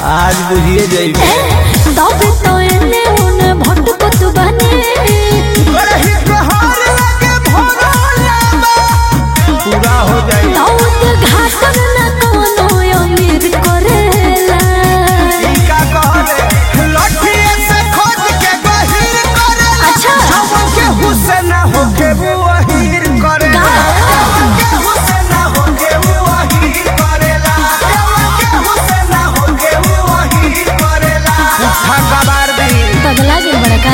आज बुझिए जाइबे तबे तो एने ओने भटकत बने करही तोहार लगे भरोला पूरा हो जाई दाऊद घाटन न कोनो अमीर करेला ई का कहले लठिए से खोद के गहीर करेला अच्छा। जवन के हुसैन होके वहीर करेला जवन के हुसैन होके वहीर करेला जवन के हुसैन होके वहीर करेला उठा कबार दी पगला गेल बड़का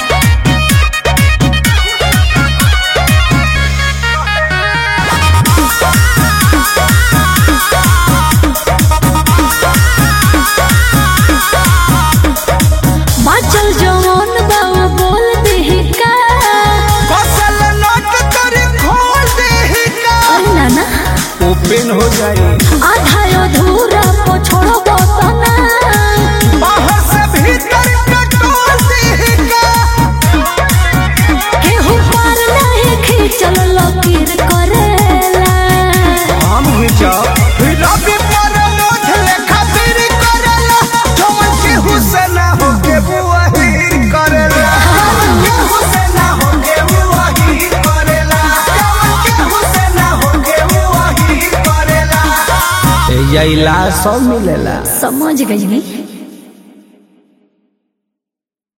बाचल जवान बाबू बोल देहि का कसल नट करे खोल दे का अरे नाना ओपन हो जाए आधा अधूरा पछोड़ो बतना बाहर से भीतर कटोल दे का केहू पार नहीं खींचल लकीर करेला हम घिचाओ रवि पर मोठ लेखा फिर करेला जवन के हुसैन होके वहीर करेला जवन के हुसैन होके वहीर करेला जवन के हुसैन होके वहीर करेला ए इलाज सब मिलेला समझ गई